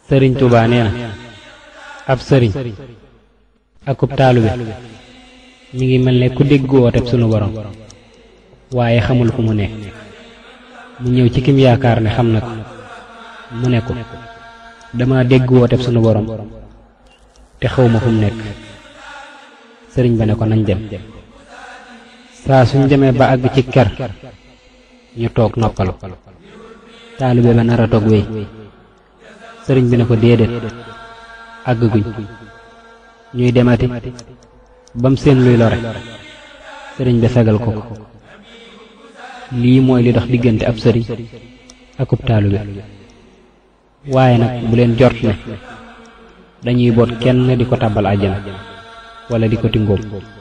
sëriñ Tuubaa nee na ab sëriñ akub taalube mi ngi mel ne ku dégg wooteb sunu borom waaye xamul fu mu nekk mu ñëw ci kim yaakaar ne xam na ko mu ne ko dama dégg wooteb sunu borom te xawma fu mu nekk sëriñ ba ne ko nañ dem saa suñ demee ba àgg ci ker ñu toog noppalu taalibe ba nar a toog wéy sëriñ bi ne ko déedéet àgg guñ ñuy demati bam seen luy lore sëriñ bi fegal ko ko lii mooy li dox diggante ab sëriñ akub taalibe waaye nag bu leen jort ne dañuy boot kenn di ko tàbbal àjjana wala di ko tingóom